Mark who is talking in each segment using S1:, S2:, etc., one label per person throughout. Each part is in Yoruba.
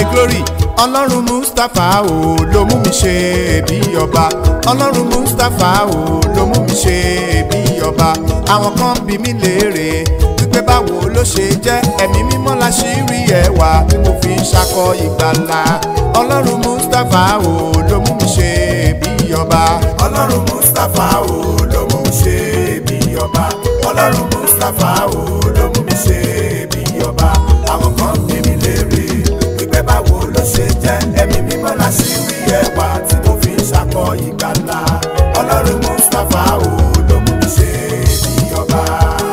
S1: glory ọlọ́run mustapha o ló mú mi ṣe bí ọba ọlọ́run mustapha o ló mú mi ṣe bí ọba àwọn kan bí mi léèrè wípé báwo ló ṣe jẹ́ ẹ̀mí mímọ́ la ṣì rí ẹwà tí mo fi ń ṣakọ ìgbàlà ọlọ́run mustapha o ló mú mi ṣe bí ọba ọlọ́run mustapha o ló mú mi ṣe bí ọba ọlọ́run mustapha o ló mú mi ṣe bí ọba àwọn kan bí mi léèrè wípé báwo ló ṣe jẹ́ ẹ̀mí mímọ́ la ṣì rí ẹwà tí mo fi ń ṣakọ ìgbàlà ọlọ́run mustapha o ló mú mi ṣe bí ọba.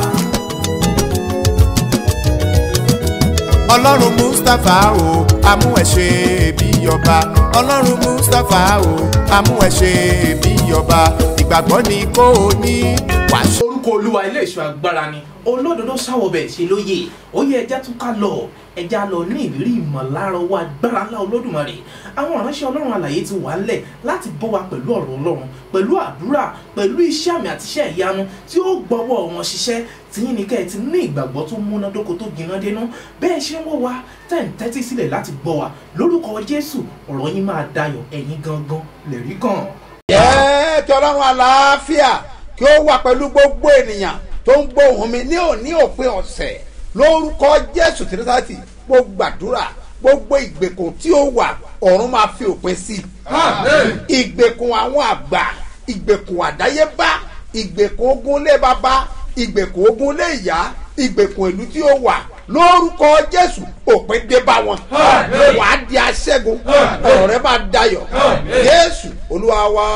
S1: ọlọ́run mustapha o amú ẹ ṣe bí ọba ọlọ́run mustapha o amú ẹ ṣe bí ọba ìgbàgbọ́ ni kò ní wàásù.
S2: orúkọ olúwa ilé ìṣọ́ agbára ni olódodo sáwọbẹ̀ ṣe lóye ó yẹ ẹja tún ká lọ ẹja lọ ní ìrírí ìmọ̀lára owó agbára ńlá olódùmarè àwọn ìránṣẹ́ ọlọ́run àlàyé ti wà ńlẹ̀ láti bọ́ wa pẹ̀lú ọ̀rọ̀ ọlọ́run pẹ̀lú àdúrà pẹ̀lú iṣẹ́ àmì àti iṣẹ́ ìyanu tí ó gbọ́wọ́ wọn ṣiṣẹ́ tìyín ní kẹ́ ẹ ti ní ìgbàgbọ́ tó múnádóko tó gbiná dénú bẹ́ẹ̀ ṣe ń wọ́ wa tẹ̀ ń tẹ́tí sílẹ̀ láti gbọ́ wa lórúkọ jésù ọ̀rọ̀ yín máa dayọ̀ ẹ̀yin gangan lè rí gan.
S3: jẹ́ kí ọlọ́run àlàáfíà kí ó wà pẹ̀lú gbogbo ènìyàn tó ń gbóhùn mi ní òní òpin ọ̀sẹ̀ lórúkọ jésù tìrìsàtì mo gbàdúrà gbogbo ìgbèkùn tí ó wà ọ̀run máa fi òpin sí i ìgbèkùn àwọn àgbà ìgbèkùn àdáyébá ìgbèkùn ogun lé bàbá ìgbèkùn ogun lé ìyá ìgbèkùn ìlú tí ó wà lórúkọ jésù òpin dé bá wọn wàá di aṣẹ́gun ọ̀rọ̀ rẹ máa dayọ̀ jésù olúwa wa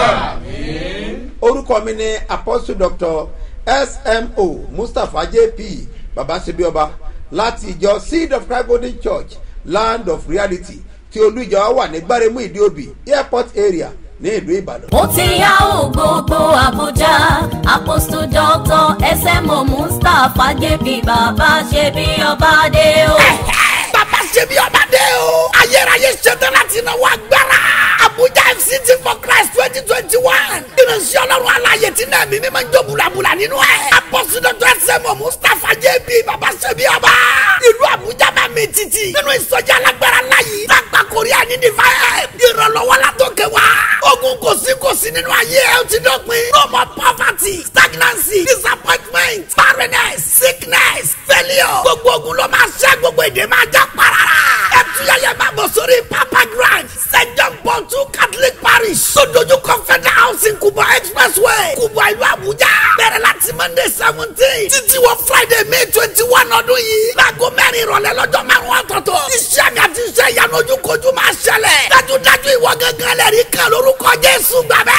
S3: orúkọ mi ni apostle doctor smo mustapha jp babasebioba láti ìjọ seed of christ golden church land of reality tí olú ìjọ wa wà ní gbáremú ìdíòbí airport area ní ìlú ìbàdàn.
S4: mo ti yá o gbogbo àbújá apostle doctor smo mustapha jp bàbá ṣe bí ọba dé o.
S5: bàbá ṣe bí ọba dé o. ayérayé ṣetán láti náwó agbára. abuja fct for christ twenty twenty one. ìrìnsì ọlọ́run aláyè tí náà mímí máa ń jó bulabula nínú ẹ̀. apọ́sí dọ́tọ̀ ẹsẹ̀mọ̀ mustapha jb bàbá ṣe bí ọba. ìlú abuja máa mi títì. nínú ìsọjí alágbára láyé. lágbà korea ní divine. ìrànlọ́wọ́ la tó kẹ́ wa. ogun kò sí kò sí nínú ayé ẹ̀ ó ti dọ̀pin. no more poverty stagnancy disappointment barrenness sickness failure. gbogbo ogun ló máa ṣẹ́ gbogbo èdè máa já parara. ẹ tuyẹyẹ máa bọ̀ sórí papa grand st john paul two catholic parish. sódójú kọfẹ́dà housing kubwa expressway kubwa ìlú abuja. bẹ̀rẹ̀ láti monday seventeen títí wọ friday may twenty one ọdún yìí. láago mẹ́rin ìrọ̀lẹ́ lọ́jọ́ márùn-ún ọ̀tọ̀ọ̀tọ̀. iṣẹ́ mi àti iṣẹ́ ìyanu ojúkojú máa ṣẹlẹ̀. dájúdájú ìwọ gángan lẹ́rìí kan lórúkọ jésù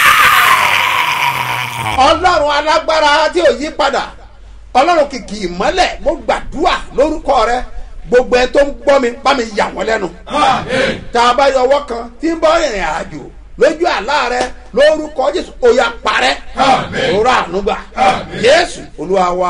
S5: gbàgbẹ́
S3: ọlọ́run alágbára tí ò yí padà ọlọ́run kìkì ìmọ́lẹ̀ mo gbàdúrà lórúkọ rẹ gbogbo ẹ tó ń gbọ́ mi bá mi yà wọ́n lẹ́nu. tá a bá yọ ọwọ́ kan tí ń bọ́ ìrìn àjò lójú àlá rẹ lórúkọ jésù òyà parẹ́ òrò ànúgbà jésù olúwa wa.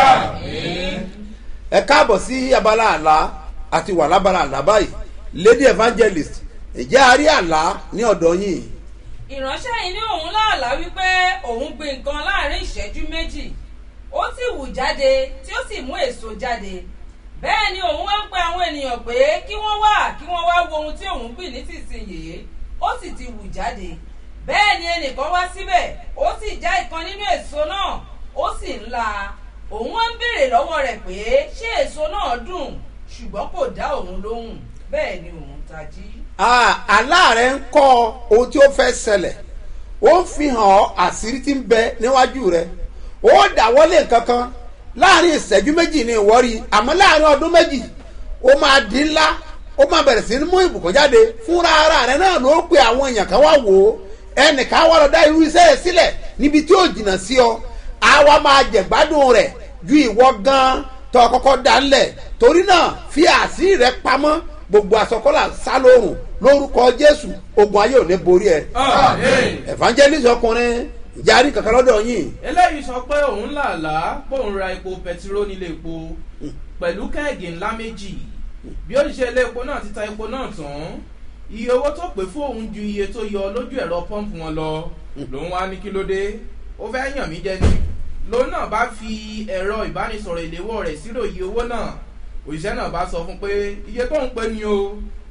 S3: ẹ káàbọ̀ sí abala àlá àti wà lábala àlá báyìí lady evangelist ìjẹ́ àárí àlá ní ọ̀dọ̀ yìí
S6: ìránṣẹ́ yìí ní òun láàlá wípé òun gbin nǹkan láàrin ìṣẹ́jú méjì ó sì wù jáde tí ó sì mú èso jáde bẹ́ẹ̀ ni òun wá ń pe àwọn ènìyàn pé kí wọ́n wá kí wọ́n wá wo ohun tí òun gbìn nísinsìnyí ó sì ti wù jáde bẹ́ẹ̀ ni ẹnìkan wá síbẹ̀ ó sì já ìkan nínú èso náà ó sì ń la òun wá ń béèrè lọ́wọ́ rẹ̀ pé ṣé èso náà dùn ṣùgbọ́n kò dá òun lóhùn bẹ́ẹ̀ ni òun tají.
S3: àlá rẹ ń kọ́ ohun tí ó fẹ́ ṣẹlẹ̀ ó ń fi hàn ọ́ àṣírí tí ń bẹ níwájú rẹ ó dáwọ́lé kankan láàrin ìṣẹ́jú méjì ní ìwọ́rí àmọ́ láàrin ọdún méjì ó máa di ńlá ó máa bẹ̀rẹ̀ sí ní mú ìbùkún jáde fúnra ara rẹ náà ló pe àwọn èèyàn kan wá wò ó ẹnìkan wá lọ dá irú iṣẹ́ yẹn sílẹ̀ níbi tí ó jìnnà sí ọ àwa máa jẹ̀gbádùn rẹ̀ ju ìwọ gan tó kọ́kọ́ dá ńlẹ̀ torí náà fi àṣírí rẹ pamọ́ gbogbo asọkọlà sálóhùn lórúkọ jésù ogun ayé ò ní borí ẹ. evangelist ọkùnrin ìjárí kankan lọ́dọ̀ yìí.
S2: eléyìí sọ pé òun làálàá bóun ra epo pẹtiró nílé epo pẹ̀lú kẹ́ẹ̀gì ńlá méjì bí oníṣẹ́ ilé epo náà ti ta epo náà tán iye owó tó pè fún òun ju iye tó yọ lójú ẹ̀rọ pọ́ǹpù wọn lọ lòun wá ní kí ló dé ó fẹ́ yàn mí jẹ ni lòun náà bá fi ẹ̀rọ ìbánisọ̀rọ̀ ìléwọ́ rẹ̀ sírò iye owó náà òṣìṣẹ́ náà bá sọ fún pé iye tó ń pè ní o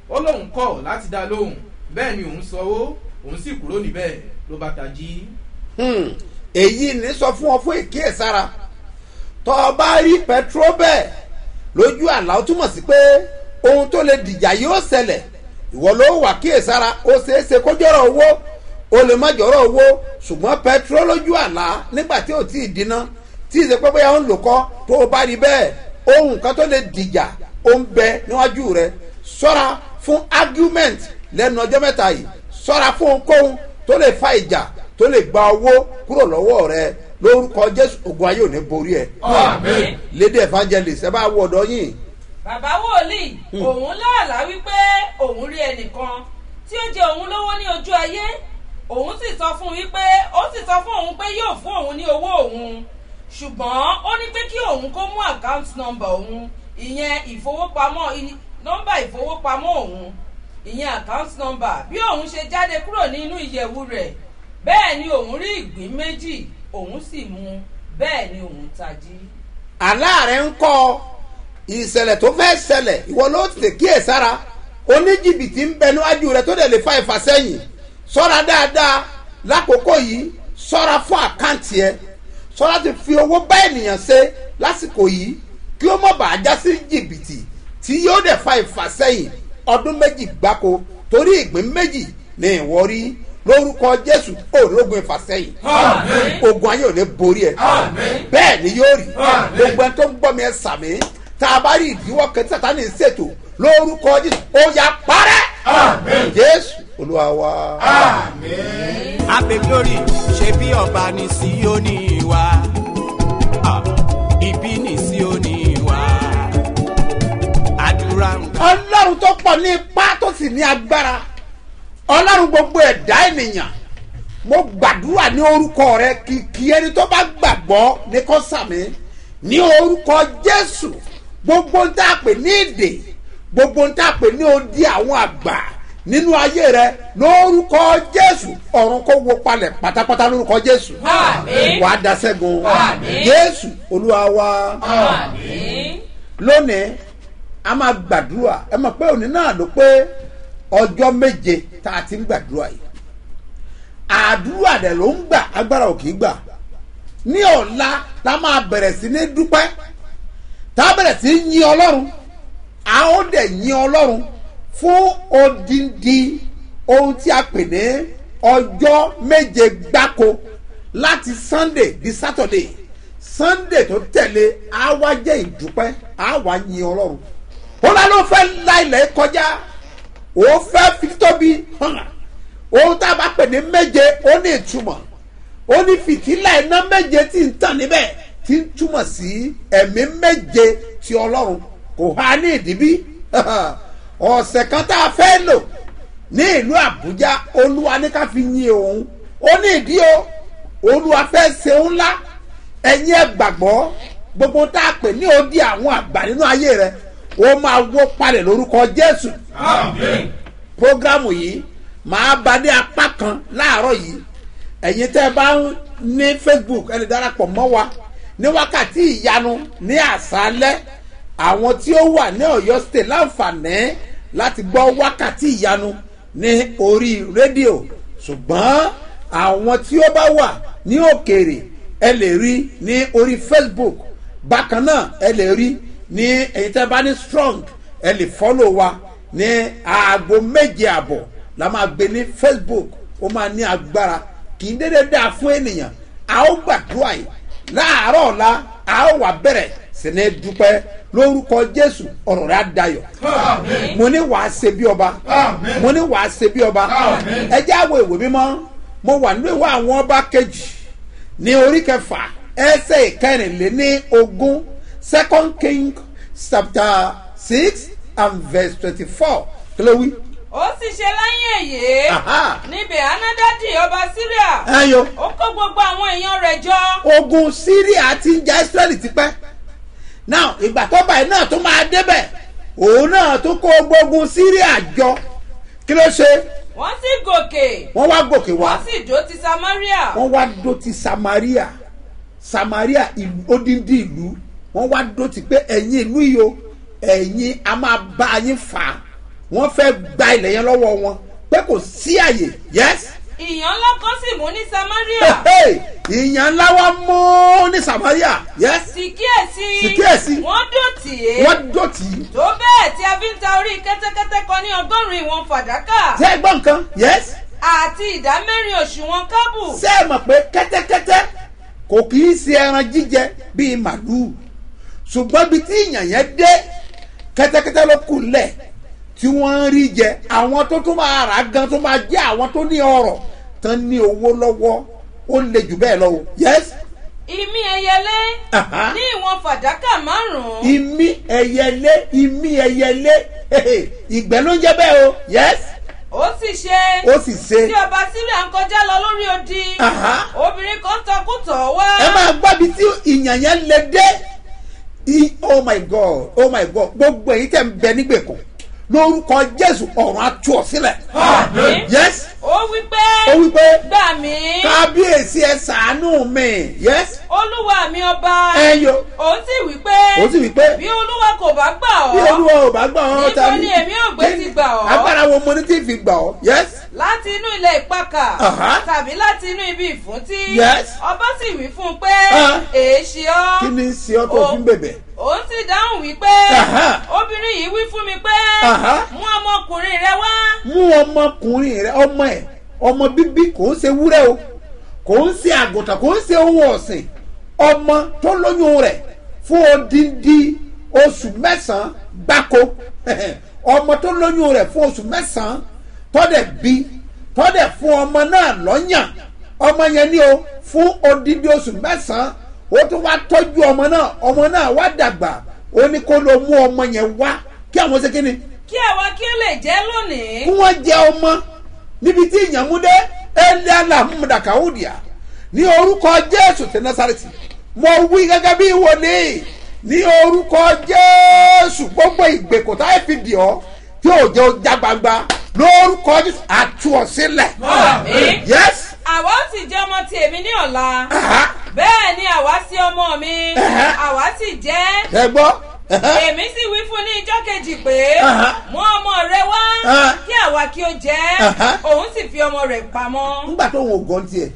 S2: ó lóun kọ̀ láti dá lóhùn bẹ́ẹ̀ ni òun sanwó òun sì kúrò níbẹ̀ ló bá tají.
S3: Hmm, èyí ní sọ fún ọ fún ìkíyèsára tọ́ ọ bá rí pẹtrol bẹ́ẹ̀ lójú àlá ó túmọ̀ sí pé ohun tó lè dìjà yóò ṣẹlẹ̀ ìwọ ló wà kíyèsára ó ṣeé ṣe kó jọ̀rọ̀ owó ó lè má jọ̀rọ̀ owó ṣùgbọ́n pẹtrol lójú àlá nígbà tí ò tí ì dínà tí ì ṣe pé bóyá ó ń lò kọ́ tó o bá rí bẹ́ẹ̀ ohun kan tó lè dìjà ó ń bẹ níwájú rẹ ṣọ́ra fún argument lẹ́nu ọjọ́ mẹ́ta yìí ṣọ́ra fún ohunkóhun tó lè fa ìjà tó lè gba owó kúrò lọ́wọ́ rẹ lórúkọ jésù ogun ayé ò ní borí ẹ.
S6: Àmín.
S3: lédè evangelist ẹ bá wọ ọ̀dọ́ yìí.
S6: bàbá wòlíì òun láàlá wípé òun rí ẹnìkan tí ó jẹ òun lówó ní ojú ayé òun sì sọ fún un wípé ó sì sọ fún òun pé yóò fún òun ní owó òun ṣùgbọ́n ó ní pé kí òun kó mú account number òun ìyẹn ìfowópamọ́ i- nọ́mbà ìfowópamọ́ òun ìyẹn account number bí òun ṣe jáde kúrò nínú ìyẹ̀wù rẹ̀ bẹ́ẹ̀ ni òun rí ìgbín méjì òun sì mú bẹ́ẹ̀ ni òun tají.
S3: àlá rẹ ń kọ́ ìṣẹ̀lẹ̀ tó fẹ́ ṣẹlẹ̀ ìwọ ló tètè kíyè sára oníjìbìtì ń bẹ níwájú rẹ tó dẹ̀ lè fa ìfàsẹ́yìn sọ́ra dáadáa lákòókò yìí sọ́ra fún àkáǹtì ẹ sọ́ra ti fi owó bá ènìyàn ṣe lásìkò yìí kí ó mọ̀ bá a já sí jìbìtì tí yóò dẹ̀ fa ìfàsẹ́yìn ọdún méjì gbáko torí ìgbín méjì ní ìwọ rí lórúkọ jésù òrógun ìfàsẹ́yìn
S6: Àmín.
S3: ogun ayé ò ní borí ẹ
S6: Àmín.
S3: bẹ́ẹ̀ ni yóò rí
S6: Àmín.
S3: gbogbo ẹni tó ń gbọ́ mi ẹ sàmì tá a bá rí ìdíwọ́ kẹtí sátani ṣètò lórúkọ jésù ó yà parẹ́ jésù olúwa wa.
S7: abe glory ṣe bí ọba ní síónì wa Ah, ibi ní síónì wa àdúrà ń gbà.
S3: ọlọ́run tó pọ̀ ní ipá tó sì ní agbára ọlọ́run gbogbo ẹ̀dá ènìyàn mo gbàdúrà ní orúkọ rẹ kìkì ẹni tó bá gbàgbọ́ ní kó sàmì ní orúkọ jésù gbogbo ń tá a pè ní èdè gbogbo ń tá a pè ní odi àwọn àgbà nínú ayé rẹ lórúkọ jésù ọ̀run kó wo palẹ̀ pátápátá lórúkọ jésù
S6: Àmín.
S3: wàá da sẹ́gun
S6: Àmín.
S3: jésù olúwa wa
S6: Àmín.
S3: lónìí a máa gbàdúrà ẹ mọ̀ pé òní náà ló pé ọjọ́ méje tá a ti ń gbàdúrà yìí àdúrà dẹ̀ ló ń gbà agbára ò kì í gbà ní ọ̀la la máa bẹ̀rẹ̀ sí ní dúpẹ́ tá a bẹ̀rẹ̀ sí ní yin ọlọ́run a ó dẹ̀ yin ọlọ́run fún odindi ohun tí a pè ní ọjọ́ méje gbáko láti sunday di saturday sunday tó tẹ̀lé a wá jẹ́ ìdúpẹ́ a wá yin ọlọ́run ó lá ló fẹ́ la ilẹ̀ kọjá ó fẹ́ fi tóbi hàn ohun tá a bá pè ní méje ó ní ìtumọ̀ ó ní fìtílà iná méje tí ń tàn níbẹ̀ tí ń túmọ̀ sí ẹ̀mí méje ti ọlọ́run kò há ní ìdíbí ọ̀sẹ̀ kan tá a fẹ́ lò ní ìlú àbújá olúwa ní ká fi yin òun ó ní ìdí o olúwa fẹ́ ṣe òun ńlá ẹ̀yin ẹ̀ gbàgbọ́ gbogbo tá a pè ní odi àwọn àgbà nínú ayé rẹ ó máa wó palẹ̀ lórúkọ jésù programu yìí màá ba dé apá kan láàárọ̀ yìí ẹ̀yin tẹ́ ẹ bá ń ní facebook ẹ lè darapọ̀ mọ́ wa ní wákàtí ìyanu ní àṣálẹ́ àwọn tí ó wà ní ọ̀yọ́ state láǹfààní láti gbọ́ wákàtí ìyanu ní orí rédíò ṣùgbọ́n àwọn tí ó bá wà ní òkèèrè ẹ lè rí ní orí facebook bákan náà ẹ lè rí ní ẹ̀yin tẹ́ bá ní strong ẹ lè follow wa ní aago méje àbọ̀ la máa gbé ní facebook ó máa ní agbára kì í dédé dáa fún ènìyàn a ó gbàdúrà yìí láàárọ̀ ọ̀la a ó wà bẹ̀rẹ̀ sí ní dúpẹ́ lórúkọ jésù ọ̀rọ̀ rẹ̀ á dayọ̀ mo ní wàá ṣe bí ọba mo ní wàá ṣe bí ọba ẹ jẹ́ àwọ̀ ìwé mímọ́ mo wà nínú ìwé àwọn ọba kejì ní orí kẹfà ẹsẹ̀ ìkẹrìnléní ogún second king chapter six and verse twenty-four kí ló wí.
S6: ó sì ṣe lẹ́yìn èyí
S3: Aha.
S6: níbi anádádì ọba syria
S3: ẹyọ
S6: ó kó gbogbo àwọn èèyàn rẹ̀ jọ
S3: ogun syria ti ń ja israeli tipẹ́ now ìgbà tó báyìí náà tó máa débẹ̀ òun náà tó kó gbógun syria jọ kí ló ṣe
S6: wọ́n sì gòkè
S3: wọ́n wá gòkè wá
S6: wọ́n sì dó ti samaria
S3: wọ́n wá dó ti samaria samaria ìlú odindi ìlú wọ́n wá dó ti pé ẹ̀yin ìlú yìí o ẹ̀yin a máa bá yín fà á wọ́n fẹ́ gba ilẹ̀ yẹn lọ́wọ́ wọn pé kò sí àyè yes
S6: ìyàn ńlá kan sì mú ní samaria
S3: ìyàn ńlá wa mú ní samaria yes
S6: sì kíyèsí
S3: Sì kíyèsí.
S6: wọ́n dòtí é
S3: wọ́n dọ̀tí
S6: tó bẹ́ẹ̀ tí a fi ń ta orí kẹ́tẹ́kẹ́tẹ́ kan ní ọgọ́rùn-ún ìwọ̀n fàdákà
S3: ṣé ẹ gbọ́ nǹkan yes
S6: àti ìdá mẹ́rin òṣùwọ̀n kábù
S3: ṣé ẹ mọ̀ pé kẹ́tẹ́kẹ́tẹ́ kò kì í ṣe ẹran jíjẹ bíi màlúù ṣùgbọ́n bí tí ìyàn yẹn dé kẹ́tẹ́kẹ́tẹ́ ló kù lẹ̀ tí wọ́n ń rí jẹ àwọn tó tún máa rà gan tó máa jẹ́ àwọn tó ní ọrọ̀ tán ní owó lọ́wọ́ ó le jù bẹ́ẹ̀ lọ o yes
S6: ìmí ẹyẹlé
S3: Aha.
S6: ní ìwọ̀n fàdákà márùn-ún
S3: ìmí ẹyẹlé ìmí ẹyẹlé hehe, ìgbẹ́ ló ń jẹ́ bẹ́ẹ̀ o yes
S6: ó sì ṣe
S3: ó sì ṣe
S6: tí ọba síríà ń kọjá lọ lórí odi
S3: Aha.
S6: obìnrin kan tọkùtọ̀ wá
S3: ẹ máa gbọ́ bí tí ìyàn yẹn lè dé I- oh my god oh my god gbogbo èyí tẹ̀ ń bẹ nígbèkùn lórúkọ jésù ọ̀run atú ọ sílẹ̀
S6: Àmín.
S3: yes
S6: ó wí pé
S3: ó wí pé
S6: gbà mí
S3: kábíyèsí ẹ sàánú mi yes
S6: olúwa mi ọba
S3: ẹ yo
S6: ó sì wí pé
S3: ó sì wí pé
S6: bí olúwa kò bá gbà
S3: bí
S6: ọ́
S3: olúwa ò bá gbà ọ́
S6: Níbo ni èmi ò gbé ti gbà ọ́?
S3: agbára wo mo ní tí fi gbà ọ́ yes
S6: láti inú ilẹ̀ ìpakà
S3: Aha.
S6: tàbí láti inú ibi ìfúntí
S3: Yes.
S6: ọba sì wí fún un pé
S3: Ah.
S6: èéṣì ọ́
S3: kí ni ń ṣe ọ́ tó
S6: Ó-
S3: fi ń bèbè
S6: òun sì dáhùn wípé
S3: Aha.
S6: obìnrin yìí wí fún mi pé
S3: Aha.
S6: mú ọmọkùnrin rẹ wá
S3: mú ọmọkùnrin rẹ ọmọ ẹ ọmọ bíbí kò ń ṣe wúrẹ́ o kò ń ṣe àgùntàn kò ń ṣe ohun ọ̀sìn ọmọ tó lóyún rẹ̀ fún odindi oṣù mẹ́sàn-án gbáko ọmọ tó lóyún rẹ̀ fún oṣù mẹ́sàn-án tọ́dẹ̀ bí tọ́dẹ̀ fún ọmọ náà lọ́yàn ọmọ yẹn ní o fún odindi oṣù mẹ́sàn-án ó tún wá tọ́jú ọmọ náà ọmọ náà wá dàgbà ó ní kó lọ mú ọmọ yẹn wá kí àwọn ṣe kí ni
S6: kí àwa kí ó lè jẹ́ lónìí
S3: kí wọ́n jẹ ọmọ níbi tí ìyàmúdé eliala mudakawudia ní orúkọ jésù ti nasareti mo wí gẹ́gẹ́ bí wòlíì ní orúkọ jésù gbogbo ìgbèkùn táyé fi dì ọ́ tí ò jẹ́ ọjà gbangba lórúkọ jésù àtú ọ sílẹ̀
S6: Àmín.
S3: yes
S6: àwa ó sì jẹ́ ọmọ ti èmi ní ọ̀la
S3: aha,
S6: bẹ́ẹ̀ ni àwa sí ọmọ mi
S3: Aha.
S6: àwa sì jẹ́
S3: ẹ gbọ́ aha,
S6: èmi sì wí fún ní ijọ́ kejì pé
S3: Aha.
S6: mú ọmọ rẹ wá
S3: Aha.
S6: kí àwa kí ó jẹ́
S3: Aha.
S6: òun sì fi ọmọ rẹ̀ pamọ́.
S3: nígbà tó ń wo gan tiẹ̀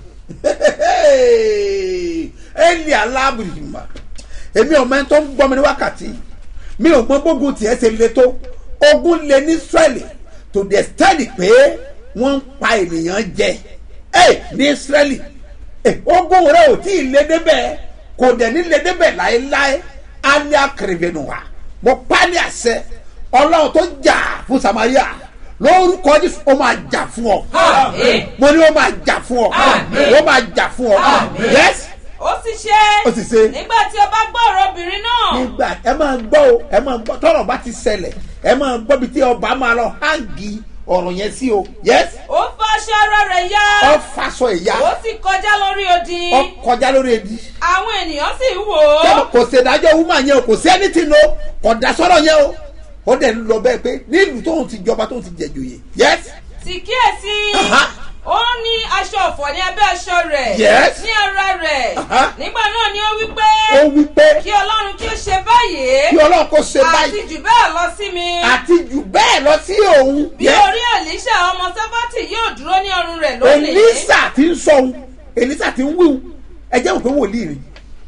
S3: eli alábùrìmà èmi ò mẹ́ni tó ń gbọ́ mi ní wákàtí mi ò gbọ́n gbógun tiẹ̀ ṣe le tó ogun le ní israẹli to the extent pé wọ́n ń pa ènìyàn jẹ ẹ ní israẹli ẹ ogun rẹ ò tí ì lé débẹ̀ kò dẹ̀ ní lé débẹ̀ láéláé alẹ́ akérèvénu wa mo pa ní àṣẹ ọlọ́run tó jà fún samaria lórúkọ jésù ó máa jà fún ọ
S6: Àmín.
S3: mo ní ó máa jà fún ọ
S6: Àmín.
S3: ó máa jà fún ọ
S6: Àmín.
S3: yes
S6: ó sì ṣe
S3: Ó sì ṣe.
S6: nígbà tí ọba gbọ́ ọ̀rọ̀ obìnrin náà
S3: nígbà ẹ máa gbọ́ o ẹ máa gbọ́ tọ́rọ̀ bá ti ṣẹlẹ̀ ẹ máa gbọ́ bí tí ọba máa lọ hangi ọ̀rọ̀ yẹn sí o yes
S6: ó fa aṣọ ara rẹ̀ yá
S3: ọ faṣọ ìyá
S6: ó sì kọjá lórí odi
S3: ọ kọjá lórí edi
S6: àwọn ènìyàn sì ń wò
S3: Tẹ́lẹ̀
S6: ó
S3: kò ṣèdájọ́ wúmà yẹn o kò sí ẹni tí lo kò dá sọ́rọ̀ yẹn o ó dẹ̀ ń lọ bẹ́ẹ̀ pé nílùú tóun ti jọba tóun ti jẹ̀jòyè yes
S6: sì kíyèsí
S3: Aha.
S6: ó ní aṣọ ọ̀fọ̀ ní abẹ́ aṣọ rẹ̀
S3: Yes.
S6: ní ara rẹ̀
S3: Aha.
S6: nígbà náà ni ó wí pé
S3: ó wí pé
S6: kí ọlọ́run kí ó ṣe báyìí
S3: kí ọlọ́run kó ṣe
S6: àti
S3: báyìí
S6: jù bẹ́ẹ̀ lọ sí mi
S3: àti jù bẹ́ẹ̀ lọ sí òun
S6: bí
S3: yes
S6: orí èlíṣà ọmọ sáfàtì yóò dúró ní ọrùn rẹ̀ lónìí
S3: elisa ti ń sọ ohun elisa ti ń wíwun ẹ jẹ́ òpin wòlíì ni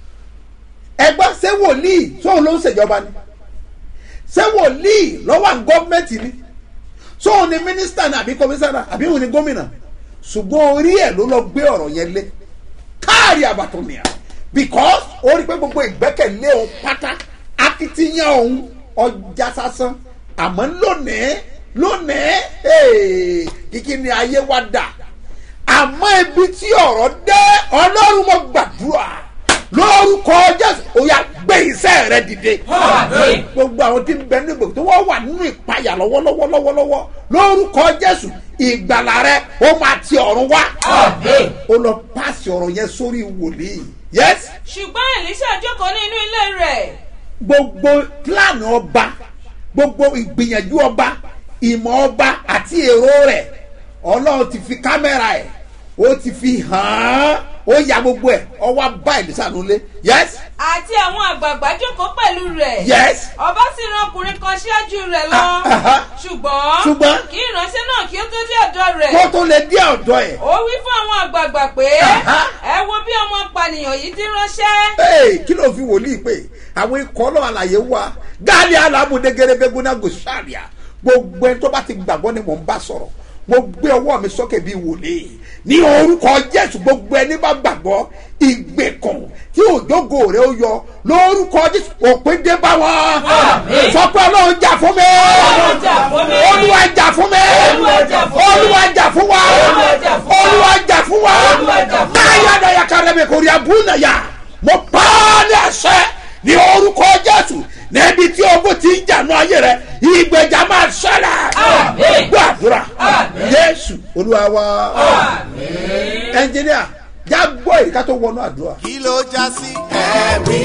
S3: ẹgbọ́n ṣé wòlíì sóun ló ń ṣèjọba ni ṣé wòlíì lọ́wọ́ à ń gọ́ọ̀mẹ̀ntì ni sóun ni mínísítà ni àbí kọmísánná àbí òun ni gómìnà ṣùgbọ́n orí ẹ̀ ló lọ gbé ọ̀rọ̀ yẹn lé káàrí àbàtọ̀nìyà because ó rí i pé gbogbo ìgbẹ́kẹ̀lé òun pátá akitiyan òun ọjà sásán àmọ́ lónìí lónìí hey, kíkí ni ayé wa dà àmọ́ ibi tí ọ̀rọ̀ dé ọlọ́run mo gbàdúrà lórúkọ jésù ó yà gbé iṣẹ́ rẹ dìde
S6: Àmín.
S3: gbogbo àwọn tí ń bẹ nígbò tí wọ́n wà nínú ìpayà lọ́wọ́lọ́wọ́ lọ́wọ́lọ́wọ́ lórúkọ jésù ìgbàlà rẹ ó máa ti ọ̀run wá
S6: Àmín.
S3: ó lọ pàṣẹ ọ̀rọ̀ yẹn sórí wòlíì yẹs
S6: ṣùgbọ́n èlíṣà jókòó ní inú ilé rẹ̀
S3: gbogbo plan ọba gbogbo ìgbìyànjú ọba ìmọ̀ ọba àti èrò rẹ̀ ọlọ́run ti fi kámẹ́rà ẹ̀ ó ti fi hàn án ó ya gbogbo ẹ̀ ọwọ́ bá èlísà nulẹ̀ yes
S6: àti àwọn àgbààgbà jókòó pẹ̀lú rẹ̀.
S3: yes
S6: ọba sì ran ọkùnrin kan ṣáájú rẹ̀ lọ.
S3: Ah, ah, ah.
S6: ṣùgbọ́n
S3: Ṣùgbọ́n?
S6: kí ìránṣẹ́ náà kí ó tó dé ọ̀dọ̀ rẹ̀.
S3: kó tó lè dé ọ̀dọ̀ ẹ̀
S6: ó wí fún àwọn àgbààgbà pé
S3: Aha.
S6: ẹ wo bí ọmọ pànìyàn yìí ti ránṣẹ́.
S3: Hey, kí ló fi wòlíì pé àwọn ikọ̀ náà àlàyé wa gáàlì alábùdé gẹ́gẹ́ náà gòsàrìà gbogbo ẹni tó bá ti gbàgbọ́ ni mò ń bá sọ̀rọ̀ mo gbé ọwọ́ mi sókè bíi wòlíì ní orúkọ jésù gbogbo ẹni bá gbàgbọ́ ìgbèkùn tí òjògo rẹ ó yọ lórúkọ jésù òpin dé bá wọn sọ pé ọlọ́run jà fún mi
S6: Ọlọ́run jà fún mi.
S3: olúwa jà fún mi
S6: Olúwa jà fún mi.
S3: olúwa jà fún wa
S6: Olúwa jà fún wa.
S3: olúwa jà fún wa
S6: Olúwa jà fún wa.
S3: máa yá dayà kárẹ́mi kò rí abúlé yá mo pa á ní àṣẹ ní orúkọ jésù níbi tí ogun ti ń jànú ayé rẹ ìgbèjà máa ṣẹlẹ̀
S6: Àmín.
S3: gbàdúrà
S6: Àmín.
S3: jésù olúwa wa ẹnjìníà já gbọ́ èyí ká tó wọnú àdúrà.
S1: kí ló já sí ẹ̀rí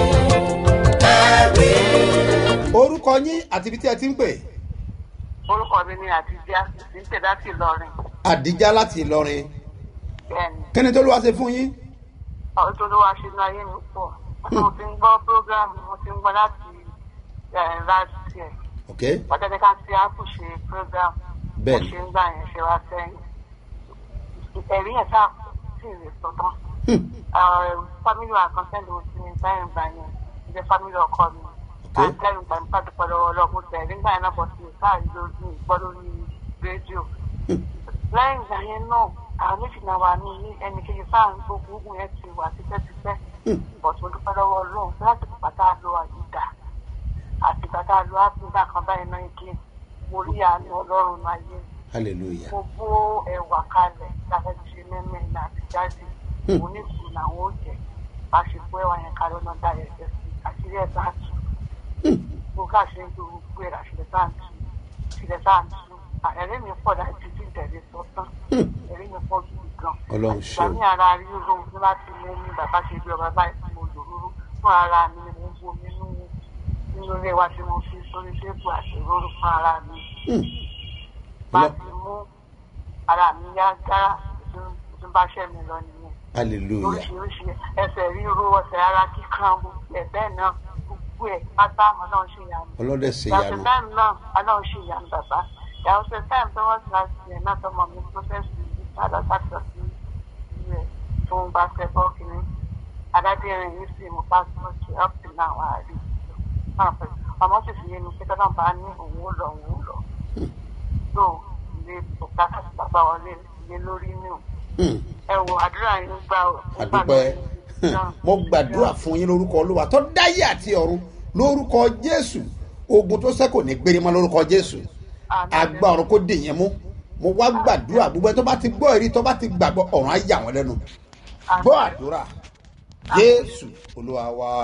S1: ẹ̀rí.
S3: orúkọ yín àti ibi tí ẹ ti ń pè
S8: orúkọ mi ni àtijọ́ ní tẹ̀dásì lọ́rin
S3: àdíjá láti ìlọrin
S8: bẹ́ẹ̀ni
S3: kí ni tó ló wá ṣe fún yín.
S8: ọ̀rọ̀ tó ló wá ṣe ní ayé mi pọ̀ mo ti ń gbọ́ prógrámù mo ti ń gbọ́ láti láti ẹ̀
S3: ok
S8: pàtàkì ká sí ápù ṣe prógrámù mo
S3: Bẹ́ẹ̀ni.
S8: ṣe ń gbà yẹn ṣe wá sẹ́yìn ẹ̀rí yẹn sáà sì rè sọ́tàn fámìlì àkànṣẹ́ ló ti ní báyìí gbà yẹn ìjẹ́ fámìlì ọkọ mi àtẹ̀rù gbà nípa dúpẹ́ lọ́wọ́ ọlọ́run tẹ̀ nígbà yẹn náà bọ̀ sí káàrí lórí ìgbọ́ lórí rédíò lẹ́yìn ìgbà yẹn náà àwọn méjì náà wà ní ilé ẹnì kejì sáà ń gbogbo ogun yẹn ti wà tipẹ́tipẹ́ bọ̀ tó dúpẹ́ lọ́wọ́ ọlọ́run láti pàtà lo àyíká àti pàtà lo ápùgbà kan báyìí náà ike mo rí àánú ọlọ́run náà yé
S3: hallelujah
S8: mo bó ẹwà kalẹ̀ láti ṣe mẹ́mẹ́ ní àti jáde mo ní kù làwọn ò jẹ́ bá ṣe bó ẹwà yẹn kalẹ̀ ọ̀nà dá ẹ̀jẹ̀ sí àṣírí ẹ̀ bá tù mo ká ṣe ń lo gbogbo ẹ̀ àṣírí bá ń tù àṣírí bá ń tù ẹ̀rí mi pọ̀ dájú tí ìtẹ̀lé sọ tán ẹ̀rí mi pọ̀ gidi gan
S3: Ọlọ́run ṣeun.
S8: ìgbà ní ara ríro ní láti mú mi bàbá ṣe bí ọba báyìí tí mo lò rúrú fún ara mi ni mo ń bo mi nínú nínú ilé wa tí mo fi sórí tébù àti rúrú fún ara mi bá ti mú ara mi yá gára tí bá ṣẹ́ mi lọ nìyẹn
S3: hallelujah
S8: oríṣiríṣi ẹsẹ̀ ríro ẹsẹ̀ ara kíkan gbogbo ẹ̀ bẹ́ẹ̀ náà gbogbo ẹ̀ pátá ọlọ́run ṣe yàrá
S3: ọlọ́dẹ ṣe
S8: yàtọ̀
S3: yanu
S8: táìmù náà ọlọ́run ṣe ìyanu bàbá yàtọ̀ sí táìmù tó wọ́n ti láti ẹ̀ náà tọmọ mi prọ́fẹ́sì yìí padà sàtọ̀ sí ilé fún basketball kìíní adájẹ́rin yìí sì mú pásítọ̀tì up to now àárí ọmọ sì fi yé mi pé tọ́lá bá ní òun ó lọ òun ó lọ tó ilé bùkátà sí bàbá wọlé ilé lórí ní o
S3: Hmm.
S8: ẹ wo àdúrà yín gbà ó
S3: àdúpẹ́ mo gbàdúrà fún yín lórúkọ olúwa tó dáyé àti ọ̀run lórúkọ jésù ogun tó sẹ́kù ní gbére mọ́ lórúkọ jésù àgbà ọ̀run kò dè yẹn mú mo wá gbàdúrà gbogbo ẹ tó bá ti gbọ́ èrí tó bá ti gbàgbọ́ ọ̀run á yà wọ́n lẹ́nu gbọ́ àdúrà jésù olúwa wa.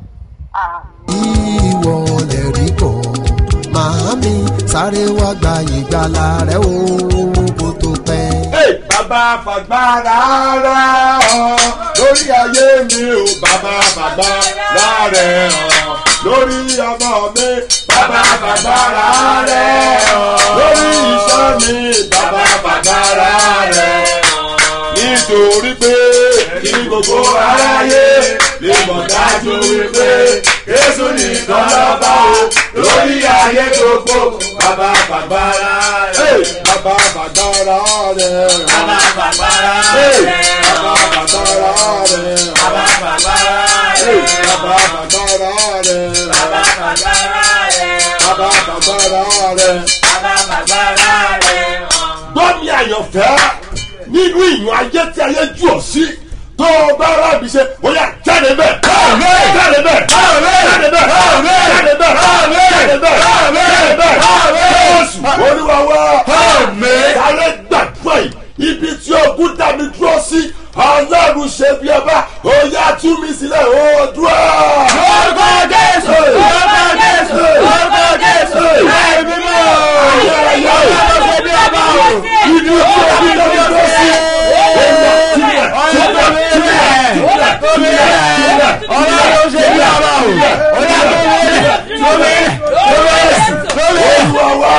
S9: ìwọ lè rí bọ̀ màámi sáré wá gba ìgbàlà rẹ o kó tó pẹ́.
S10: Hey, bàbá fàgbára rẹ̀ hàn lórí ayé mi ò bàbá fàgbára rẹ̀ hàn lórí ọmọ mi bàbá fàgbára rẹ̀ hàn lórí iṣẹ́ mi bàbá fàgbára rẹ̀ hàn nítorí pé kí gbogbo aráyé lè mọ̀ dájú wípé Jésù nìkan lọ́ba o lórí ayé gbogbo bàbá fàgbára rẹ̀ bàbá fàgbára rẹ̀ bàbá fàgbára rẹ̀ bàbá fàgbára rẹ̀ bàbá fàgbára rẹ̀ bàbá fàgbára rẹ̀ bàbá fàgbára rẹ̀ bàbá fàgbára rẹ̀ bàbá fàgbára rẹ̀. gbọ́ mi àyànfẹ́ nínú ìyàn ayé tí ayé jù ọ́ sí tó o bá rábì ṣe bóyá jáde bẹ́ẹ̀ jáde bẹ́ẹ̀ jáde bẹ́ẹ̀ jáde bẹ́ẹ̀ jáde bẹ́ẹ̀ jáde bẹ́ẹ̀ jésù olúwa wa sáré gbàgbọ́ yìí ibi tí ogun dá mi dúró sí ọlọ́run ṣe bí ọba ó yá tú mi sílẹ̀ ó dúró. lórúkọ jésù lórúkọ jésù lórúkọ jésù ẹ̀mí mọ́ ayẹyẹ ọlọ́run ṣe bí ọba o ibi tí ogun dá mi dúró sí ẹ̀yà sílẹ̀ sílẹ̀ sílẹ̀ sílẹ̀ ọlọ́run ṣe bí ọba o ó yá tó mi tó mi tó mi olúwa wa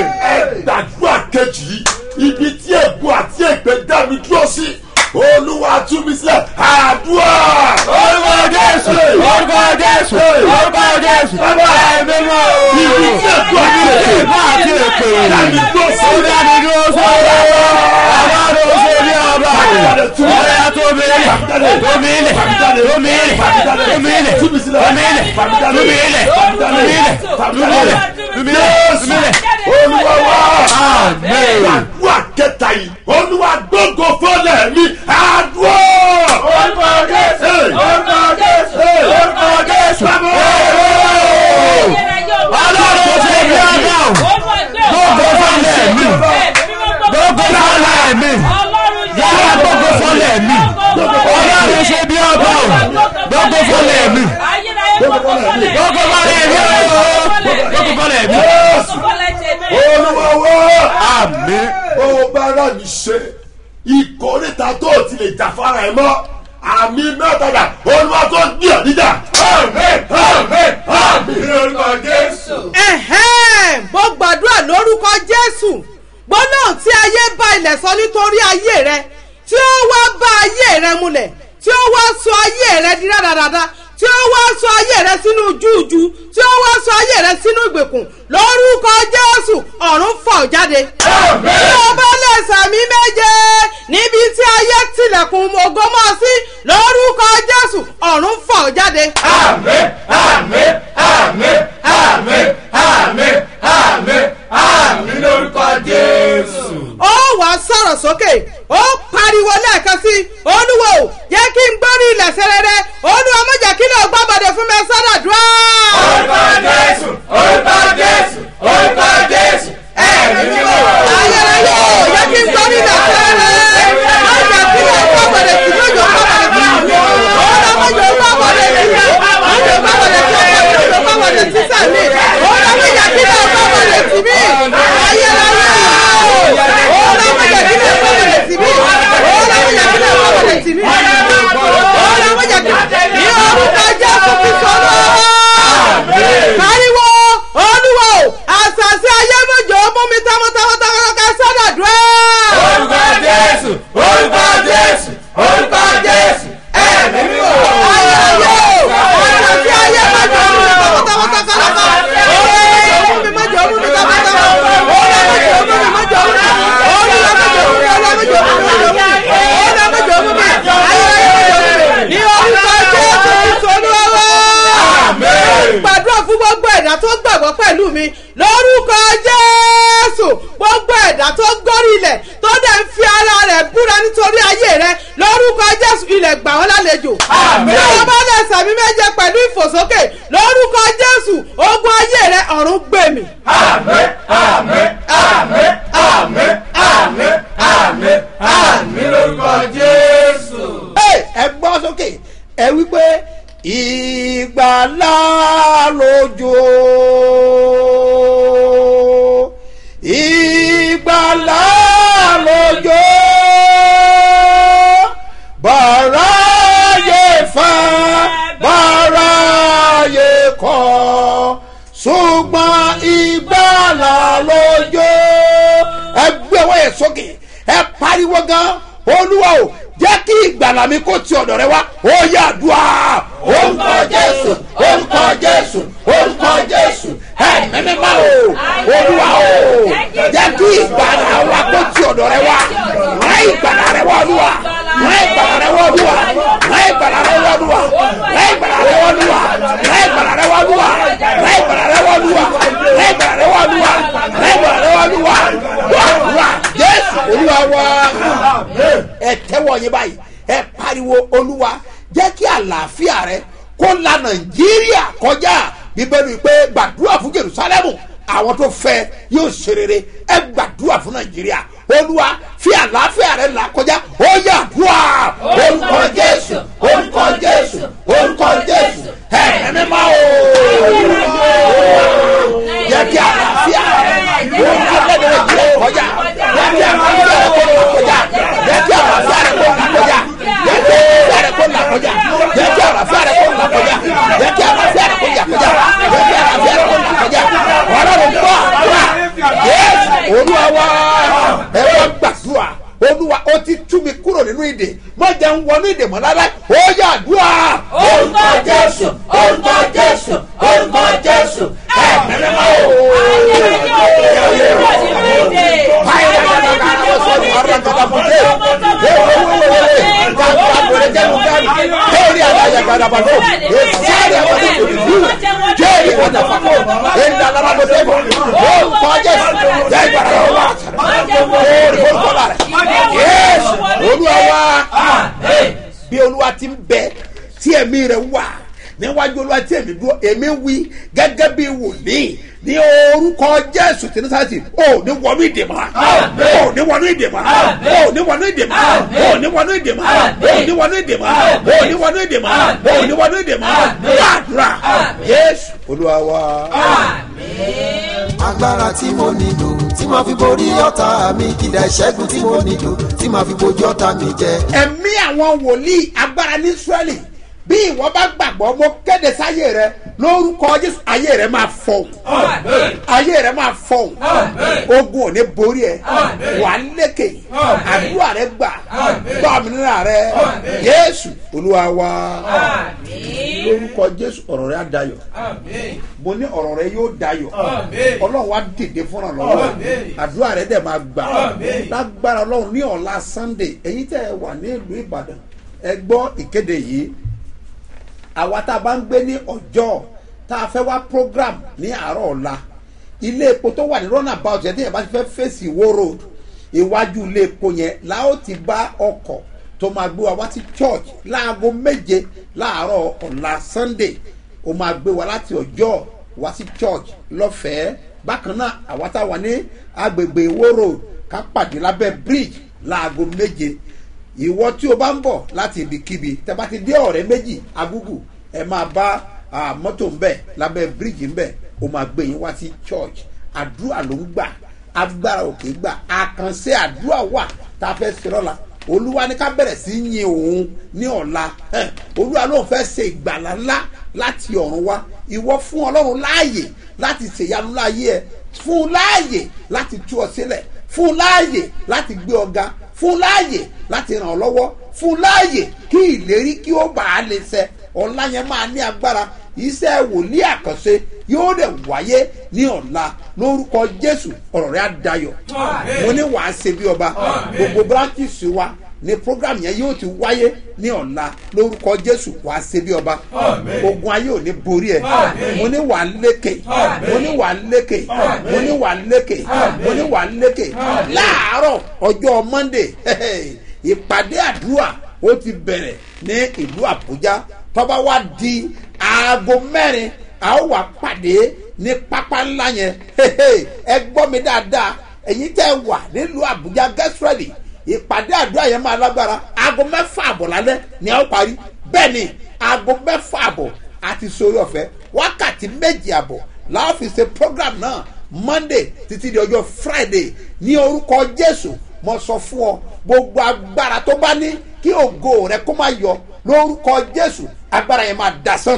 S10: ẹ gbàdúrà kejì yìí ibi tí ègbò àti ègbè dá mi dúró sí olúwa jésù orúkọ jésù bàbá ẹ̀mí mọ́ ibi tí èkó àti èkó àti èkó dàbí tó sọ dàbí tó sọ bàbá ló ṣe bí ọba ọ̀rẹ́ tó bẹ̀rẹ̀ tó bẹ̀rẹ̀ tó bẹ̀rẹ̀ tó bẹ̀rẹ̀ tó bẹ̀rẹ̀ tó bẹ̀rẹ̀ tó bẹ̀rẹ̀ tó bẹ̀rẹ̀
S11: olúwa wá
S10: Amen.
S11: àdúrà kẹta yìí olúwa gbogbo fọlẹ̀ mi àdúrà. orúkọ jésù orúkọ jésù orúkọ jésù.
S10: ọlọ́run tó ṣe bí ọba gbogbo fọlẹ̀ mi gbogbo fọlẹ̀ mi yàrá gbogbo fọlẹ̀ mi ọlọ́run ṣe bí ọba gbogbo fọlẹ̀ mi gbogbo fọlẹ̀ mi gbogbo fọlẹ̀ mi.
S11: olúwa wá
S10: àmì
S11: ó bá rà mí ṣe ìkórìtà tó o ti lè jà fara ẹ mọ́ àmì mẹ́tàlá olúwa tó ń gbìyànjú níjà. àmín àmín àmín ní orúkọ jésù.
S12: ẹ̀hẹ́n mo gbàdúrà lórúkọ jésù gbólóhùn tí ayé bá ilẹ̀ sọ nítorí ayé rẹ tí ó wá bá ayé rẹ múlẹ̀ tí ó wá sọ ayé rẹ di rádaràda tí ó wá sọ ayé rẹ sínú júùjú tí ó wá sọ ayé rẹ sínú ìgbèkùn lórúkọ jésù ọ̀run fọ̀ jáde. bí o bá lè sàmì méje níbi tí ayé tilẹ̀kùn ògo mọ́ sí lórúkọ jésù ọ̀run fọ̀ jáde.
S11: àmín àmín àmín àmín àmín àmín àmín lórúkọ jésù.
S12: ó wà á sọ̀rọ̀ sókè ó pariwo lẹ́ẹ̀kan sí olúwo jẹ́ kí n gbórí ilẹ̀ sẹ́rẹ́rẹ́ olúwa má jẹ́ kí ló gbọ́ bọ̀dẹ̀ fún mi sọ́dọ̀ dúró.
S11: orúkọ jésù orúkọ jésù orúkọ jésù ẹ̀mí mímọ́.
S12: ayẹyẹ o jẹ́ kí n gbórí ilẹ̀ sẹ́rẹ́rẹ́ má jẹ́ kí ló gbọ́ bọ̀dẹ̀ sí lójó gbọ́ bọ̀dẹ̀ sí mi olúwa má jẹ́ gbọ́ bọ̀dẹ̀ sí mi má jẹ́ gbọ́ bọ̀dẹ̀ sí mi má jẹ́ gbọ́ bọ̀dẹ̀ sí sàmì olúwa má jẹ́ kí ló gbọ́ bọ̀dẹ̀ sí mi ayẹyẹ o olúwa má jẹ́ kí ló gbọ́ bọ̀dẹ̀ sí mi olúwa má jẹ́ kí ló gbọ́ bọ̀dẹ̀ sí mi olúwa má jẹ́ kí ní orúkọ jésù kristu olúwa pariwo olúwa o àṣàṣì ayé mọ̀jọ́ mú mi tọmọtọmọ tọmọtọmọ sọ́dọ̀ dúró.
S11: orúkọ jésù orúkọ jésù orúkọ jésù ẹ̀mí mímọ́.
S12: ayé o àṣàṣì ayé mọ̀jọ́ mú mi tọmọtọmọ tọmọtọmọ olúwa mú mi mọ̀jọ́ mú mi tọmọtọmọ olúwa mọ̀jọ́ mú mi mọ̀jọ́ mú mi olúwa mọ̀jọ́ mú mi olúwa mọ̀jọ́ mú mi olúwa mọ̀jọ́ mú mi olúwa mọ̀jọ́ mú mi ayé ayé mọ̀jọ́ mú mi ní orúkọ jésù kristu olúwa wá gbàdúrà fún gbogbo ẹ̀dá tó gbàgbọ́ pẹ̀lú mi lórúkọ jésù gbogbo ẹ̀dá tó gbórí ilẹ̀ tó dẹ̀ ń fi ara rẹ̀ búra nítorí ayé rẹ̀ lórúkọ jésù ilẹ̀ gbà wọ́n lálejò. bí wọ́n bá lẹ̀ sàmì méje pẹ̀lú ìfòsókè lórúkọ jésù ogun ayé rẹ̀ ọ̀run gbèmí.
S11: àmín àmín àmín àmín àmín àmín àmín lórúkọ jésù.
S3: ẹ gbọ́ sókè ẹ wí pé ìgbàlá lójó ìgbàlá lójó bàráyé fẹ́ bàráyé kọ́ ṣùgbọ́n ìgbàlá lójó ẹ gbé ọwọ́ yẹn sókè ẹ pariwo gan olúwa o jẹ́ kí ìgbàlà mi kó ti ọ̀dọ̀ rẹ wá ó yà dùá orúkọ jésù orúkọ jésù orúkọ jésù ẹ̀mí mímọ́ o olúwa o jẹ́ kí ìgbàlà wa kó ti ọ̀dọ̀ rẹ wá rán ìgbàlà rẹ wá olúwa rán ìgbàlà rẹ wá olúwa rán ìgbàlà rẹ wá olúwa rán ìgbàlà rẹ wá olúwa rán ìgbàlà rẹ wá olúwa rán ìgbàlà rẹ wá olúwa rán ìgbàlà rẹ wá olúwa rán ìgbàlà rẹ wá olúwa wá jésù olúwa wá ẹ tẹ́wọ́ yín báyìí ẹ pariwo olúwa jẹ́ kí àlàáfíà rẹ kó la nàìjíríà kọjá bíbélì pé gbàdúrà fún jerusalem àwọn tó fẹ́ yóò ṣe rere ẹ gbàdúrà fún nàìjíríà olúwa fi àlàáfíà rẹ là kọjá ó yà dùà orúkọ jésù orúkọ jésù orúkọ jésù ẹ ẹ̀mí máa o jẹ́ kí àlàáfíà rẹ kó la nàìjíríà kọjá jẹ́ kí àlàáfíà rẹ kó la kọjá jẹ́ kí àlàáfíà rẹ kó la kọjá jẹ́ kí àlàáfíà rẹ kó la kọjá jẹ́ kí àlàáfíà rẹ kó la kọjá jẹ́ kí àlàáfíà rẹ kó la kọjá jẹ́ kí àlàáfíà rẹ kó la kọjá ọlọ́run gbọ́ àdúrà yéésù olúwa wá ẹ wá gbàdúrà olúwa ó ti tú mi kúrò nínú ìdè má jẹ́ ń wọnú ìdè mọ́ lára ó yà àdúrà
S11: orúkọ jésù orúkọ jésù.
S3: Kàgbàgbọ̀rẹ̀ jẹ́nu dání. Kéèrè àdáyà gbàdàbàdò. Èsìárì àbàdò kò ní dúró. Kéèrè àdàbàdò. Èndà lábàdò débò. Ó kọjá jẹ́ ìgbàlá lọ́wọ́ wa. Kéèrè orúkọ la rẹ̀. Yéésù olúwa wa. Bí olúwa ti ń bẹ tí ẹ̀mí rẹ̀ wà níwájú olúwa tí èmi dúró èmi wí gẹ́gẹ́ bí wòlíì ní orúkọ jésù tí ní sáàtì ò ní wọnú ìdèmọ̀ ò ní wọnú ìdèmọ̀ ò ní wọnú ìdèmọ̀ ò ní wọnú ìdèmọ̀ ò ní wọnú ìdèmọ̀ ò ní wọnú ìdèmọ̀ ò ní wọnú ìdèmọ̀ gbàdúrà jésù olúwa wa.
S9: agbára tí mo nílò tí màá fi borí ọ̀tá mi kìdá ìṣẹ́gun tí mo nílò tí màá fi bojú ọ̀tá mi jẹ.
S3: ẹ̀mí àwọn wòlíì agbára ní israẹli bí ìwọ bá gbàgbọ́ mo kéde sáyé rẹ lórúkọ jésù ayé rẹ máa fọhùn ayé rẹ máa fọhùn ogun ò ní borí ẹ wà á lékè àdúrà rẹ gbà gbà òmìnira rẹ jésù olúwa wa lórúkọ jésù ọ̀rọ̀ rẹ á dayọ̀ mo ní ọ̀rọ̀ rẹ yóò dayọ̀ ọlọ́run wa dìde fúnra lọ́wọ́ àdúrà rẹ dẹ̀ máa gbà lágbára ọlọ́run ní ọ̀la sunday èyí tẹ́ ẹ wà ní ìlú ìbàdàn ẹ gbọ́ ìkéde yìí àwa tá a bá ń gbé ní ọjọ́ tá a fẹ́ wá program ní àárọ̀ ọ̀la ilé epo tó wà ní runabout yẹn tí yẹn bá ti fẹ́ fèsì ìwó road iwájú ilé epo yẹn la ó ti bá ọkọ̀ tó máa gbé wa wá sí church láago méje láàárọ̀ ọ̀la sunday ó máa gbé wa láti ọjọ́ wá sí church lọ́fẹ̀ẹ́ bákan náà àwa tá a wà ní agbègbè ìwó road ká pàdé lábẹ́ bridge láago méje ìwọ tí o bá ń bọ̀ láti ibikíbi tẹ bá ti dé ọ̀rẹ́ méjì agúgù ẹ máa bá mọ́tò ń bẹ̀ lábẹ́ bíríìjì ń bẹ̀ o máa gbé yín wá sí church àdúrà ló ń gbà agbára òkè gbà àkànṣe àdúrà wà tá a fẹ́ ṣe lọ́la olúwa ní ká bẹ̀rẹ̀ sí yin òun ní ọ̀la olúwa lóun fẹ́ ṣe ìgbàlá ńlá láti ọ̀run wá ìwọ fún ọlọ́run láàyè láti ṣèyanu láàyè ẹ fún láàyè láti tú ọ sílẹ̀ fún láàyè láti gbé ọ ga fún láàyè láti ràn ọ́ lọ́wọ́ fún láàyè kí ìlérí kí ó bàa lè ṣẹ ọ̀la yẹn máa ní agbára iṣẹ́ wòlíì àkànṣe yóò dẹ̀ wáyé ní ọ̀la lórúkọ jésù ọ̀rọ̀ rẹ̀ á dayọ̀ mo ní wàá ṣe bí ọba gbogbo branches wa ni program yẹn yóò ti wáyé ní ọ̀la lórúkọ jésù wàá ṣe bí ọba ogun ayé ò ní borí ẹ mo ní wàá lékè mo ní wàá lékè mo ní wàá lékè mo ní wàá lékè láàárọ̀ ọjọ́ monday ìpàdé àdúrà ó ti bẹ̀rẹ̀ ní ìlú àbújá tọ́ba wá di aago mẹ́rin a ó wà pàdé ní pápá ńlá yẹn ẹ gbọ́ mi dáadáa ẹ̀yin tẹ́ wà nílùú àbújá get ready ìpàdé àdúrà yẹn máa lágbára aago mẹ́fà àbọ̀ lálẹ́ ni a ó parí bẹ́ẹ̀ ni aago mẹ́fà àbọ̀ àti sórí ọ̀fẹ́ wákàtí méjì àbọ̀ láwọn fi ṣe program náà monday títí di ọjọ́ friday ní orúkọ jésù mo sọ fún ọ gbogbo agbára tó bá ní kí ògo rẹ kó má yọ lórúkọ jésù agbára yẹn máa dasán.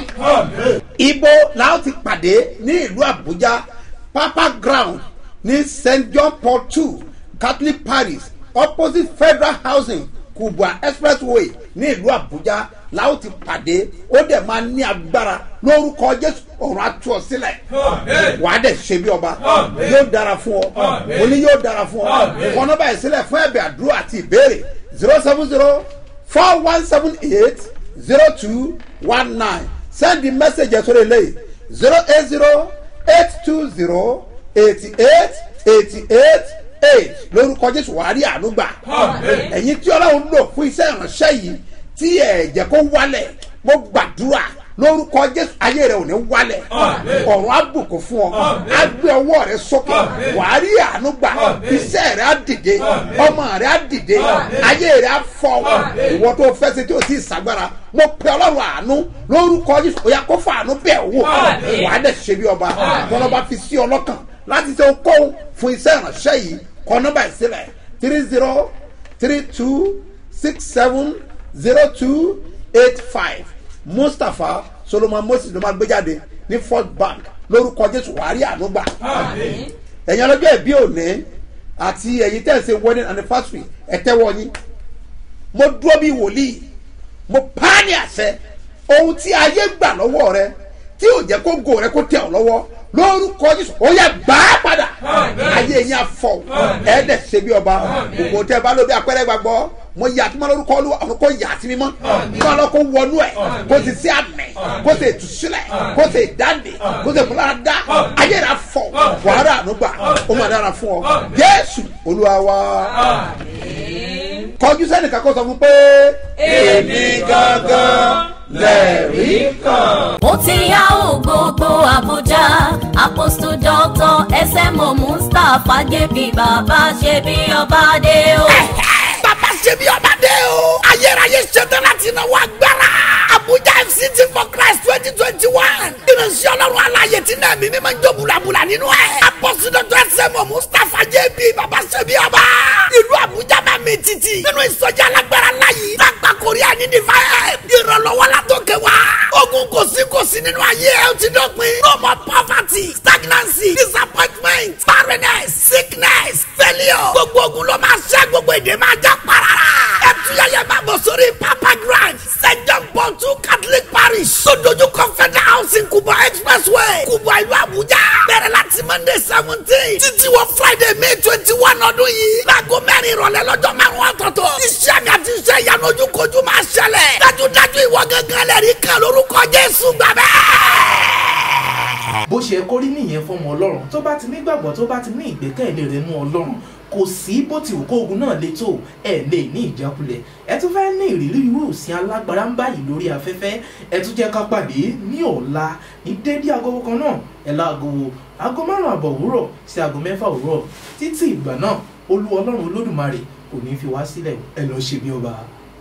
S3: ibo làwọn ti pàdé ní ìlú àbújá papa ground ní st john paul two catholic parish opposite federal housing kubwa expressway ní ìlú àbújá làwọn ti pàdé ó dẹ̀ máa ní agbára lórúkọ jésù ọ̀run atú ọ sílẹ̀ wà á dẹ̀ ṣe bí ọba yóò dára fún ọ mo ní yóò dára fún ọ kọ́nà báyìí sílẹ̀ fún ẹ̀bẹ̀ àdúrà àti ìbéèrè zero seven zero four one seven eight zero two one nine send the message sórí eléyìí zero eight zero eight two zero eighty eight eighty eight eight lórúkọ jésù wàá rí àánú gbà ẹ̀yin tí ọlọ́run lò fún iṣẹ́ ìránṣẹ́ yìí tí ẹ̀ jẹ́ kó wálẹ̀ mo gbàdúrà lórúkọ jésù ayé rẹ ò ní wálẹ̀ ọ̀run á bùkún fún ọ á gbé ọwọ́ rẹ sókè wàá rí àánú gbà iṣẹ́ rẹ á dìde ọmọ rẹ á dìde ayé rẹ á fọ ìwọ tó fẹ́ ṣe tí o ti ṣàgbára mo pe ọlọ́run àánú lórúkọ jésù ó yà kó fún àánú bẹ́ẹ̀ wò wàá dẹ̀ ṣe bí ọba tọ́lọ́ba fi sí ọlọ́kàn láti ṣe okòwò fún iṣẹ́ ìránṣẹ́ yìí kọ́ nọ́mbà ìsílẹ̀ three zero three two six seven zero two eight five mustapha solomon moses ló máa gbé jáde ní first bank lórúkọ jésù wàárí ànúgbà ẹ̀yin ọlọ́jọ́ ìbí òní àti ẹ̀yin tẹ̀ ṣe wedding anniversary ẹ̀tẹ́wọ́ yín mo dúró bí wòlíì mo pààyàn àṣẹ ohun tí ayé gbà lọ́wọ́ rẹ tí ò jẹ́ kó go rẹ kó tẹ̀ ọ́ lọ́wọ́ lórúkọ jésù ó yẹ gbà á padà ayé yẹn afọ ẹ̀ẹ́dẹ̀ ṣe bí ọba gbogbo tẹ bá lóbi apẹ́rẹ́ gbàgbọ́ mo yà tí mo lórúkọ olúwa ọ̀run kò yà sí mi mọ́ kó lọ kó wọnú ẹ̀ kó sì sí àmì kó sì tùsílẹ̀ kó sì dáǹdè kó sì múlára dá ayé rẹ̀ afọ wàhálà ànúgbà ó mà dára fún ọ jésù olúwa wa kọjú sẹ́nìkan kó sọ fún pé èmi gangan lẹ́rìí kan.
S4: ó ti yá o gbogbo àbújá apostle doctor smo mustapha jp bàbá ṣe bí ọba dé o.
S5: bàbá ṣe bí ọba dé o. ayérayé ṣetán láti náwó agbára. abuja fct for christ twenty twenty one. ìrìnsì ọlọ́run aláyè tí náà mímí máa ń jó bulabula nínú ẹ̀. apọ́sí dọ́tọ̀ ẹsẹ̀mọ̀ mustapha jb bàbá ṣe bí ọba. ìlú abuja máa mi títì. nínú ìsọjí alágbára láyé. lágbà korea ní divine. ìrànlọ́wọ́ la tó kẹ wá. ogun kò sí kò sí nínú ayé ẹ ó ti dọ̀pin. no more poverty stagnancy disappointment barrenness sickness failure. gbogbo ogun ló máa ṣẹ́ gbogbo èdè máa já parara. ẹ tuyẹyẹ máa bọ̀ sórí papa grand st john paul two catholic parish. sódójú confederal housing kubwa expressway kubwa ìlú abuja. bẹ̀rẹ̀ láti monday seventeen títí wọ friday may twenty one ọdún yìí. láago mẹ́rin ìrọ̀lẹ́ lọ́jọ́ márùn-ún ọ̀tọ̀ọ̀tọ̀. iṣẹ́ mi àti iṣẹ́ ìyanu ojúkojú máa ṣẹlẹ̀. dájúdájú ìwọ gángan lẹ́rìí kan lórúkọ jésù gbàgbẹ́
S2: bó ṣe kó rí nìyẹn fọmọ ọlọ́run tó bá ti nígbàgbọ́ tó bá ti ní ìgbẹ́kẹ̀lé rẹ̀ nú ọlọ́run kò sí bó ti wù kó ogun náà le tó ẹ lè ní ìjákulẹ̀ ẹ tún fẹ́ ní ìrírí irú òsín alágbára ń báyìí lórí afẹ́fẹ́ ẹ tún jẹ́ ká pàdé ní ọ̀la ní dédé agogo kan náà ẹ láago aago márùn àbọ̀ òwúrọ̀ sí aago mẹ́fà òwúrọ̀ títí ìgbà náà olú ọlọ́run olódùmarè kò ní fi wá sílẹ̀ ẹ lọ́ọ́ ṣe bí ọba.